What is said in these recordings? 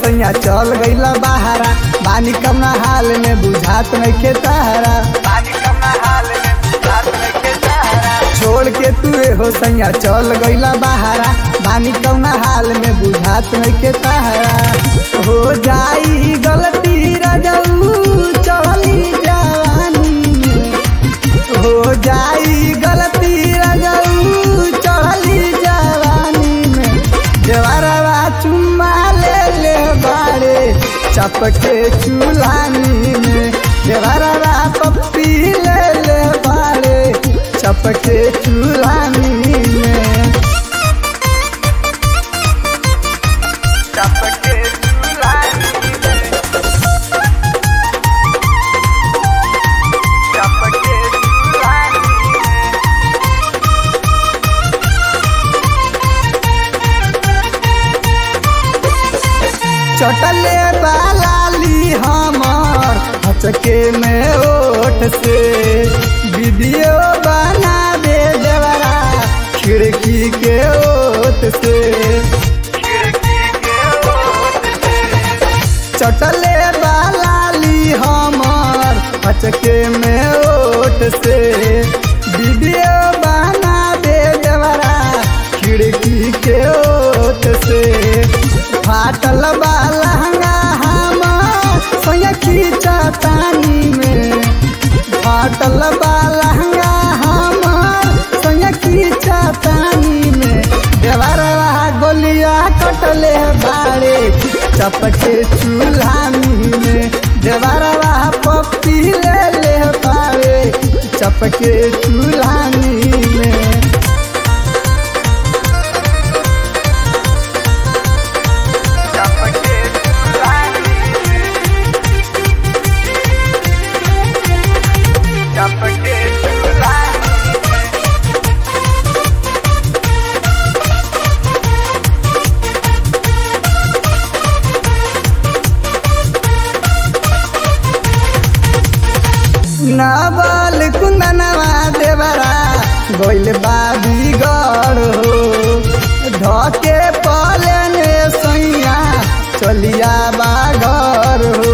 सैया चल गईला बहारा बानी कमना हाल में बुझात नइखे तारा बानी कमना हाल में बुझात नइखे तारा छोड़ के तू हो सैया चल गईला बहारा बानी कमना हाल में बुझात नइखे तारा हो जाई गलती रजऊ चली जवानी में हो जाई गलती रजऊ चली जवानी में देवरवा चुम्मा ले ले बाड़े चपके चूल्हानी में देवरवा पप्पी ले ले बाड़े चपके चूल्हानी में चपके चूल्हानी में चपके चूल्हानी में चटले बालाली हमर हचके में ओठ से वीडियो बना दे देवरा खिड़की के ओट से चटले बालाली हमर हचके में ओठ से वीडियो बना दे देवरा खिड़की के ओट से फाटल बा लहंगा हम सोया खींचतानी में फाटल बा लहंगा हम सोया खींचतानी में देवरवा गोलिया कटले बाड़े चपके चूल्हानी में देवरवा पप्पी ले ले बाड़े चपके चूल्हानी में चपके चूल्हानी में चपके चूल्हानी में नावल कुंदनवा देवरा गोइल बाबी गढ़ हो धके पलने सैया चलिया बाघर हो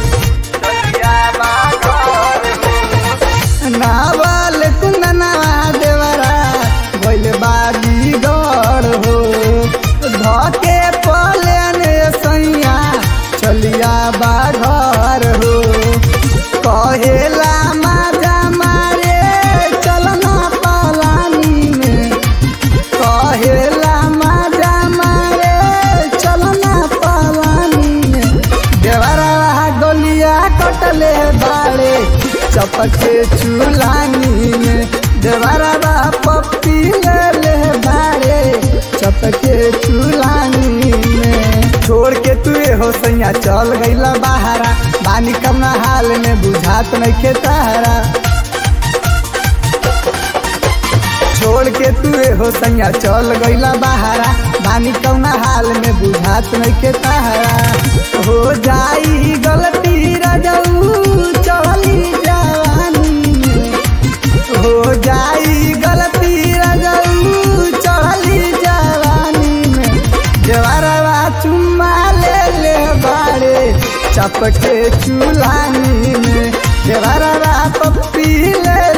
नावल कुंदनवा देवरा गोइल बाबी गढ़ हो धके पलने सैया चलिया बाघर हो कहेला माजा मारे चलना पलानी में कहेला माजा मारे चलना पलानी में देवरवा गोलिया कटले बाड़े चपके चूल्हानी में देवरवा पप्पी ले ले बाड़े चपके चूल्हानी में छोड़ के तू हो सैया चल गईला बहारा बानी कमना हाल में बुझात नइखे तारा छोड़ के तू हो सैया चल गईला बहारा बानी कौना हाल में बुझात नइखे तारा हो जाई गलती रजऊ चली जवानी में हो जाई गलती रजऊ चली जवानी में देवरवा चुम्मा ले ले बाड़े चपके चूल्हानी में देवरवा पप्पी ले